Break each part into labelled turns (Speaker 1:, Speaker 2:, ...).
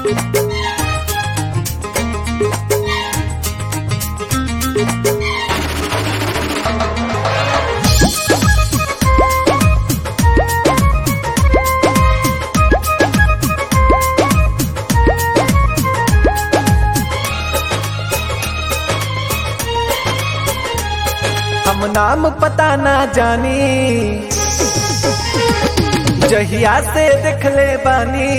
Speaker 1: हम नाम पता ना जानी जहिया से देखले बानी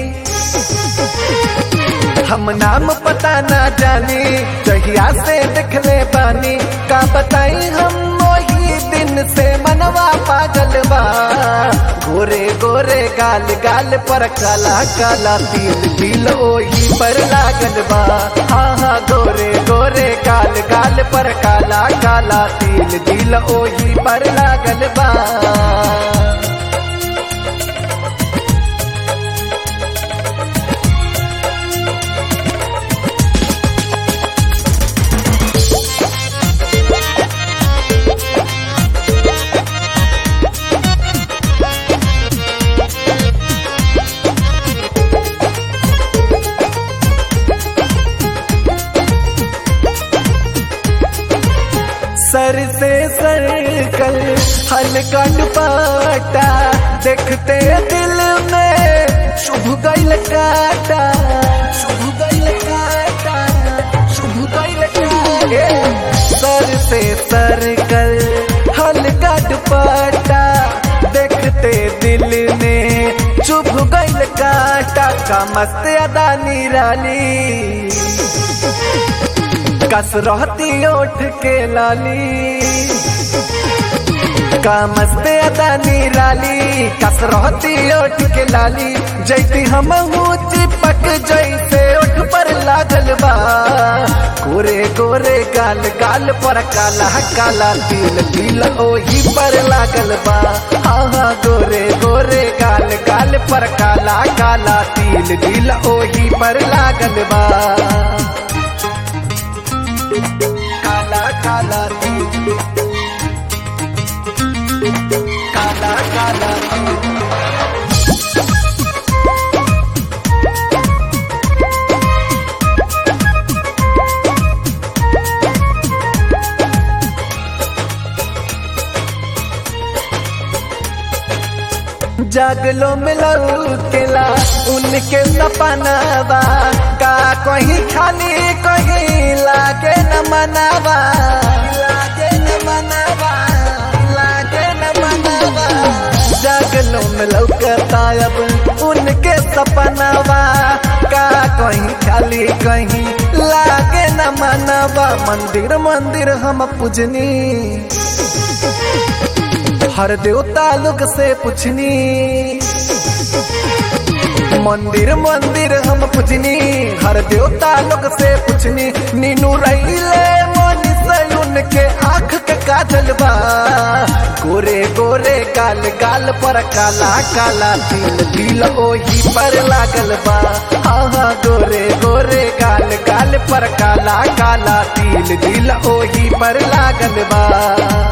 Speaker 1: हम नाम पता ना जानी जहिया से देखले बानी का बताई हम वही दिन से मनवा पागल बा गोरे गोरे गाल गाल पर काला काला तिल तिल ओही पर लागल बा हाँ हाँ गोरे गोरे गाल गाल पर काला काला तिल तिल ओही पर लागल बा सर से सर्कल हल्का दुपट्टा देखते दिल में शुभ गैल काटा शुभ गैल काटा शुभ गैल काटा सर से सर्कल हल्का दुपट्टा देखते दिल में चुभ गैल काटा का मस्त अदा निराली कस रहती ओठ के लाली का मस्त अदा निराली कस रहती ओठ के लाली जैती हम चिपक जैसे ओठ पर लागल बा गोरे गोरे गाल गाल पर काला काला तिल तिल ओही पर लागल बा हाँ हाँ गोरे गोरे गाल गाल पर काला काला तिल तिल ओही पर लागल बा काला काला तिल काला काला तिल जागलो मिलऊ केला उनके सपनावा का कहीं खाली कहीं लागे न मनावा लागे न मनावा लागे न मनावा जागलो मिलऊ करता अब उनके सपनावा का कहीं खाली कहीं लागे न मनावा मंदिर मंदिर हम पूजनी हर देवता लोग से पूछनी मंदिर मंदिर हम पूछनी हर देवता लोग से पूछनी नीनू रहीले मन से उनके आंख के काजल बा गोरे गोरे गाल गाल पर काला काला तिल तिल ओही पर लागल बा हाँ हाँ गोरे गोरे गाल गाल पर काला काला तिल तिल ओही पर लागल बा